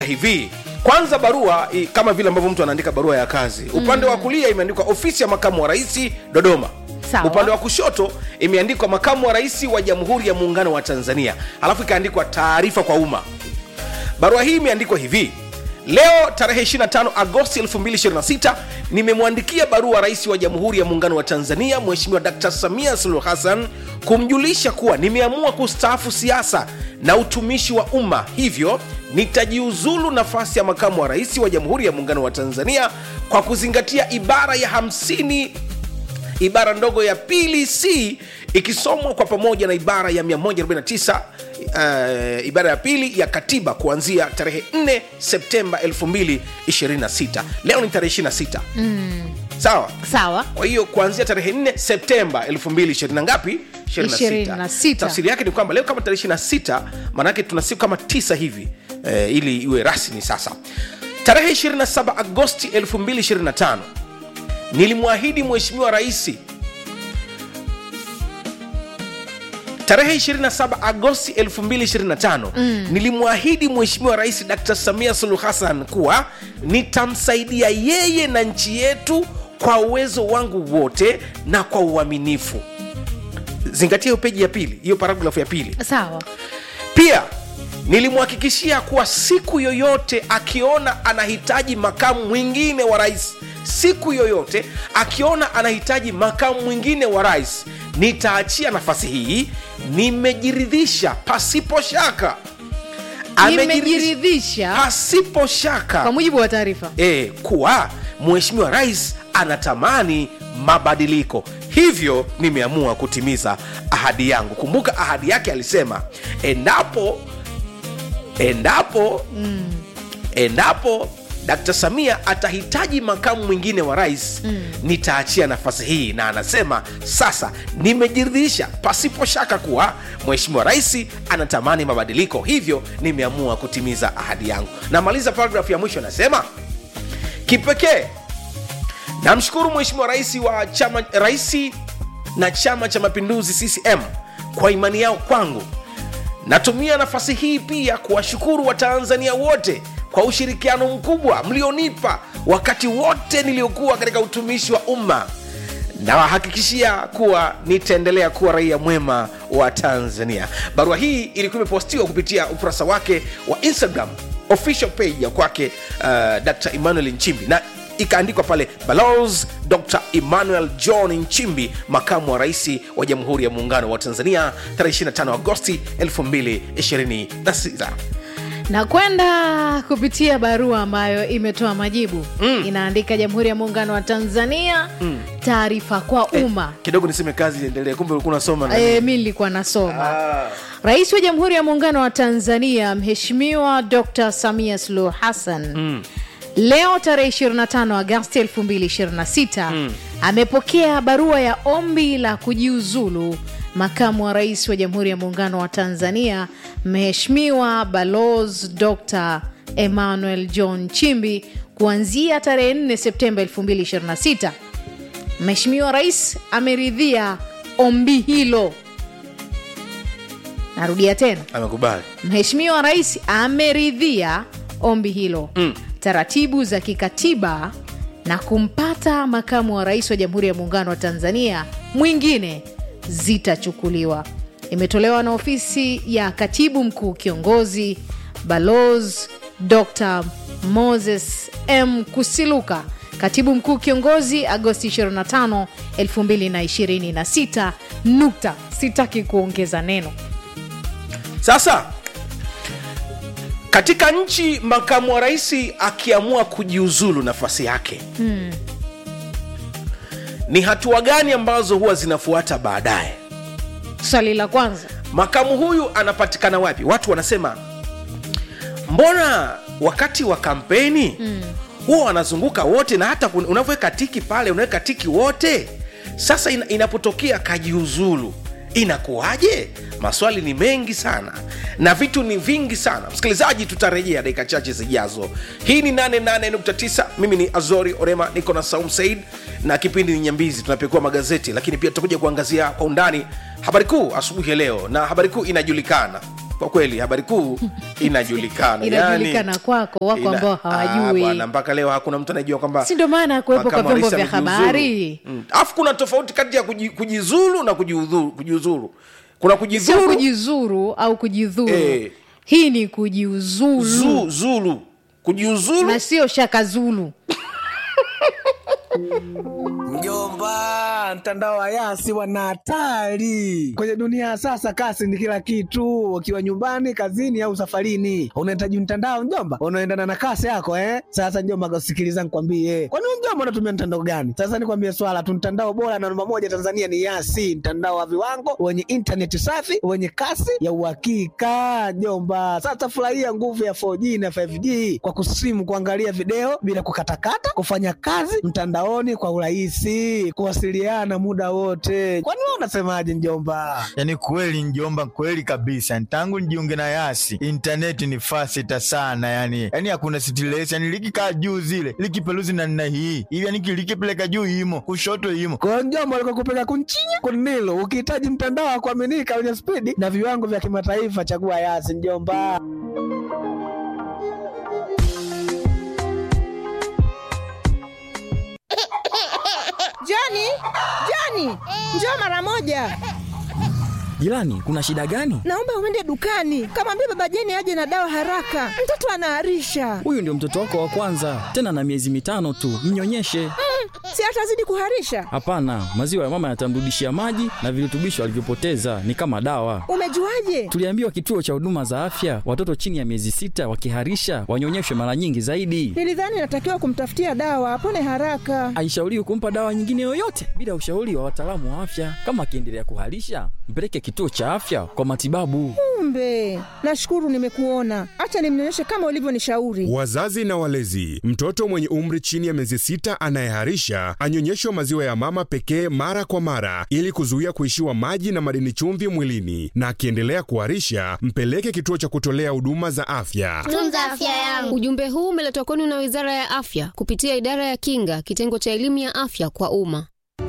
hivi kwanza barua i- kama vile ambavyo mtu anaandika barua ya kazi upande wa kulia imeandikwa ofisi ya makamu wa rais dodoma Sawa. upande wa kushoto imeandikwa makamu wa rais wa jamhuri ya muungano wa tanzania alafu ikaandikwa taarifa kwa umma barua hii imeandikwa hivi leo tarehe 25 agosti 2026 nimemwandikia barua rais wa jamhuri ya muungano wa tanzania mheshimiwa dkt samia suluhu hassan kumjulisha kuwa nimeamua kustaafu siasa na utumishi wa umma hivyo nitajiuzulu nafasi ya makamu wa rais wa jamhuri ya muungano wa tanzania kwa kuzingatia ibara ya 50 ibara ndogo ya pili c ikisomwa kwa pamoja na ibara ya 149 uh, ibara ya pili ya katiba kuanzia tarehe 4 septemba 2026 leo ni tarehe 26 mm. sawa sawa kwa hiyo kuanzia tarehe 4 septemba 2020 na ngapi 26. tafsiri yake ni kwamba leo kama tarehe 26 maanake tuna siku kama tisa hivi eh, ili iwe rasmi sasa tarehe 27 agosti 2025 nilimwahidi mheshimiwa raisi tarehe 27 agosti 2025 mm. nilimwahidi mheshimiwa rais dr samia suluhu hassan kuwa nitamsaidia yeye na nchi yetu kwa uwezo wangu wote na kwa uaminifu zingatia hiyo peji ya pili hiyo paragrafu ya pili sawa pia nilimhakikishia kuwa siku yoyote akiona anahitaji makamu mwingine wa rais siku yoyote akiona anahitaji makamu mwingine wa rais nitaachia nafasi hii nimejiridhisha pasipo shaka Amejiridhisha nimejiridhisha pasipo shaka kwa mujibu wa taarifa e, kuwa mheshimiwa rais anatamani mabadiliko hivyo nimeamua kutimiza ahadi yangu kumbuka ahadi yake alisema endapo endapo mm. endapo dkt samia atahitaji makamu mwingine wa rais mm. nitaachia nafasi hii na anasema sasa nimejiridhisha pasipo shaka kuwa mheshimiwa rais anatamani mabadiliko hivyo nimeamua kutimiza ahadi yangu namaliza paragrafu ya mwisho anasema kipekee namshukuru mheshimiwa rais wa chama raisi na chama cha mapinduzi ccm kwa imani yao kwangu natumia nafasi hii pia kuwashukuru watanzania wote kwa ushirikiano mkubwa mlionipa wakati wote niliokuwa katika utumishi wa umma nawahakikishia kuwa nitaendelea kuwa raia mwema wa tanzania barua hii ilikuwa imepostiwa kupitia ukurasa wake wa instagram official page ya kwake uh, dr emmanuel nchimbi na ikaandikwa pale balos dr emmanuel john nchimbi makamu wa rais wa jamhuri ya muungano wa tanzania tarehe 25 agosti 2026 na kwenda kupitia barua ambayo imetoa majibu mm. inaandika jamhuri ya muungano wa tanzania mm. taarifa kwa umma kidogo niseme kazi iendelee kumbe ulikuwa unasoma na e, mi nilikuwa nasoma Ah. rais wa jamhuri ya muungano wa tanzania mheshimiwa dr samia suluhu hassan mm. leo tarehe 25 agasti 2026 mm. amepokea barua ya ombi la kujiuzulu makamu wa rais wa jamhuri ya muungano wa tanzania mheshimiwa balos dr emmanuel john chimbi kuanzia tarehe 4 septemba 2026 mheshimiwa rais ameridhia ombi hilo narudia tena amekubali mheshimiwa rais ameridhia ombi hilo Mm. taratibu za kikatiba na kumpata makamu wa rais wa jamhuri ya muungano wa tanzania mwingine zitachukuliwa imetolewa na ofisi ya katibu mkuu kiongozi balos dr moses m kusiluka katibu mkuu kiongozi agosti 25 2026 nukta sitaki kuongeza neno sasa katika nchi makamu wa rais akiamua kujiuzulu nafasi yake hmm. ni hatua gani ambazo huwa zinafuata baadaye swali la kwanza makamu huyu anapatikana wapi watu wanasema mbona wakati wa kampeni mm. huwa wanazunguka wote na hata kun- unavyoweka tiki pale unaweka tiki wote sasa ina, inapotokea kajiuzulu inakuwaje maswali ni mengi sana na vitu ni vingi sana msikilizaji tutarejea dakika chache zijazo hii ni 88.9 mimi ni azori orema niko na saum said na kipindi ni nyambizi tunapekua magazeti lakini pia tutakuja kuangazia kwa undani habari kuu asubuhi ya leo na habari kuu inajulikana kwa kweli habari kuu inajulikana inajulikana kwako wako ina- ambao Ah, hawajui bwana, mpaka leo hakuna mtu anayejua kwamba si ndo maana kuwepo kwa makamu wa vyombo rais vya amejiuzuru. habari Mm. alafu kuna tofauti kati ya kuji- kujizulu na kujiudhuru kujiuzuru kuna sio kujizuru kujizuru au kujidhuru Eh. hii ni kujiuzulu zu, zulu kujiuzuru na sio shaka zulu Mjomba, mtandao wa Yasi wana hatari kwenye dunia ya sasa. Kasi ni kila kitu, ukiwa nyumbani, kazini au safarini, unahitaji mtandao mjomba unaendana na kasi yako eh. Sasa mjomba, sikiliza nikwambie, kwani wewe mjomba unatumia mtandao gani? Sasa nikwambie swala tu, mtandao bora na namba moja Tanzania ni Yasi, mtandao wa viwango wenye intaneti safi wenye kasi ya uhakika mjomba. Sasa furahia nguvu ya 4G na 5G kwa kusimu, kuangalia video bila kukatakata, kufanya kazi mtandaoni kwa urahisi, kuwasiliana muda wote. Kwani wewe unasemaje mjomba? yaani kweli njomba kweli kabisa tangu nijiunge na yasi intaneti ni fasita sana yani yani hakuna stress yani likikaa juu zile likipeluzi na nna hii hivi yani likipeleka juu imo kushoto imo Kwa hiyo mjomba, alikuwa kupeka kunchinya kunilo. Ukihitaji mtandao wa kuaminika wenye spidi na viwango vya kimataifa, chagua Yasi mjomba. Joni, Joni, njoo mara moja. Jirani, kuna shida gani? Naomba uende dukani, kamwambia baba Jeni aje na dawa haraka, mtoto anaharisha. Huyu ndio mtoto wako wa kwanza, tena na miezi mitano tu, mnyonyeshe. Si atazidi kuharisha? Hapana, maziwa ya mama yatamrudishia maji na virutubisho alivyopoteza, ni kama dawa. Umejuaje? Tuliambiwa kituo cha huduma za afya, watoto chini ya miezi sita wakiharisha wanyonyeshwe mara nyingi zaidi. Nilidhani natakiwa kumtafutia dawa apone haraka. Haishauriwi kumpa dawa nyingine yoyote bila ushauri wa wataalamu wa afya. Kama akiendelea kuharisha, mpeleke kituo cha afya kwa matibabu. Kumbe, nashukuru nimekuona. Acha nimnyonyeshe kama ulivyonishauri. Wazazi na walezi, mtoto mwenye umri chini ya miezi sita anayeharisha anyonyeshwe maziwa ya mama pekee mara kwa mara ili kuzuia kuishiwa maji na madini chumvi mwilini, na akiendelea kuharisha mpeleke kituo cha kutolea huduma za afya. tunza afya yangu. Ujumbe huu umeletwa kwenu na Wizara ya Afya kupitia Idara ya Kinga, kitengo cha elimu ya afya kwa umma.